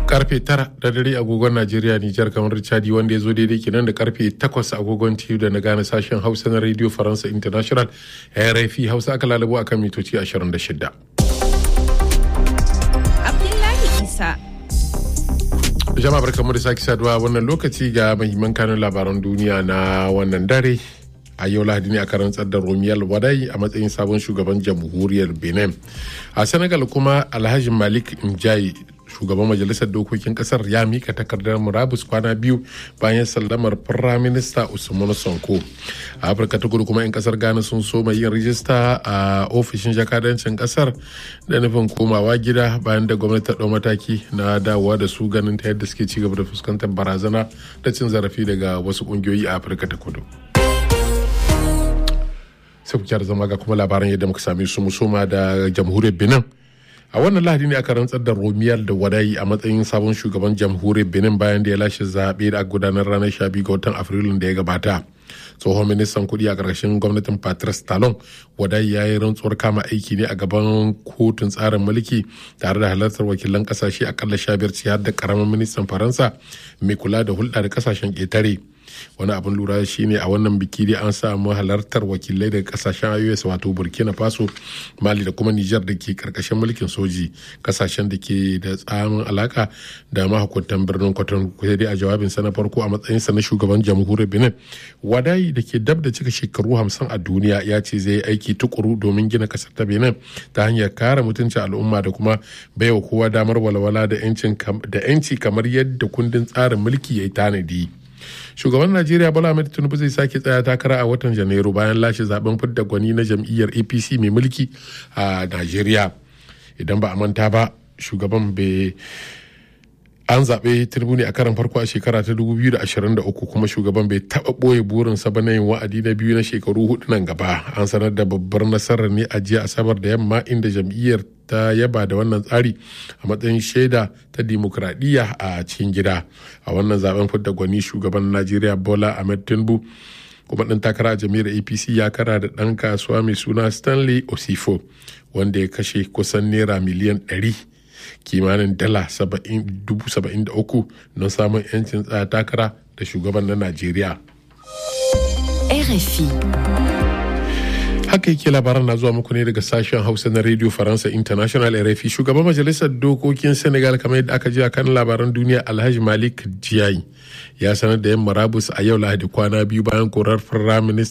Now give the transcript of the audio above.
karfe tara da dare agogon Najeriya Nijar kamar Chadi wanda ya zo daidai kenan da karfe takwas agogon TU da na gane sashen Hausa na Radio Faransa International RFI Hausa aka lalabo akan mitoci 26. Abdullahi Isa. Jama'a barkamu da sake saduwa wannan lokaci ga mahimman kanun labaran duniya na wannan dare. a yau lahadi ne aka rantsar da romiyal wadai a matsayin sabon shugaban jamhuriyar benin a senegal kuma alhaji malik njayi shugaban majalisar dokokin kasar ya mika takardar murabus kwana biyu bayan sallamar firaminista usman sonko a afirka ta kudu kuma 'yan kasar ghana sun soma yin rijista a ofishin jakadancin kasar da nufin komawa gida bayan da gwamnati ta ɗau mataki na dawowa da su ganin ta yadda suke ci gaba da fuskantar barazana da cin zarafi daga wasu ƙungiyoyi a afirka ta kudu sai ku zama ga kuma labaran yadda muka same su musoma da jamhuriyar benin a wannan lahadi ne aka rantsar da romiyar da wadayi a matsayin sabon shugaban jamhuriyar benin bayan da ya lashe zaɓe da gudanar ranar 12 ga watan afrilun da ya gabata tsohon ministan kudi a ƙarshen gwamnatin patrice talon wadai ya yi rantsuwar kama aiki ne a gaban kotun tsarin mulki tare da halartar wakilan kasashe akalla sha biyar har da karamin ministan faransa mai kula da hulɗa da kasashen ƙetare wani abin lura shine a wannan biki dai an samu halartar wakilai daga kasashen ios wato burkina faso mali da kuma nijar da ke karkashin mulkin soji kasashen da ke da tsamin alaka da mahukuntan birnin kwaton kusa dai a jawabinsa na farko a matsayinsa na shugaban jamhuriyar benin wadayi da ke dab da cika shekaru hamsin a duniya ya ce zai yi aiki tukuru domin gina kasar ta benin ta hanyar kare mutuncin al'umma da kuma baiwa kowa damar walwala da 'yanci kamar yadda kundin tsarin mulki ya yi tanadi. shugaban najeriya bola ahmed tinubu zai sake tsaya takara a watan janairu bayan lashe zaben fidda gwani na jam'iyyar apc mai mulki a najeriya idan ba a manta ba shugaban bai an zaɓe tinubu ne a karan farko a shekara ta 2023 kuma shugaban bai taɓa ɓoye burinsa ba na yin wa'adi na biyu na shekaru hudu nan gaba an sanar da babbar nasarar ne a jiya asabar da yamma inda jam'iyyar ta yaba da wannan tsari a matsayin shaida ta dimokuraɗiyya a cikin gida a wannan zaben fidda gwani shugaban najeriya bola ahmed tinubu kuma ɗan takara a jami'ar apc ya kara da ɗan kasuwa mai suna stanley osifo wanda ya kashe kusan naira miliyan 100 kimanin dala 73 don samun 'yancin tsaya takara da shugaban na najeriya RFI. haka yake labaran na zuwa muku ne daga sashen hausa na radio faransa international rfi shugaban majalisar dokokin senegal kamar yadda aka ji a kan labaran duniya alhaji malik jiyayi ya sanar da yan marabus a yau lahadi kwana biyu bayan korar firaminista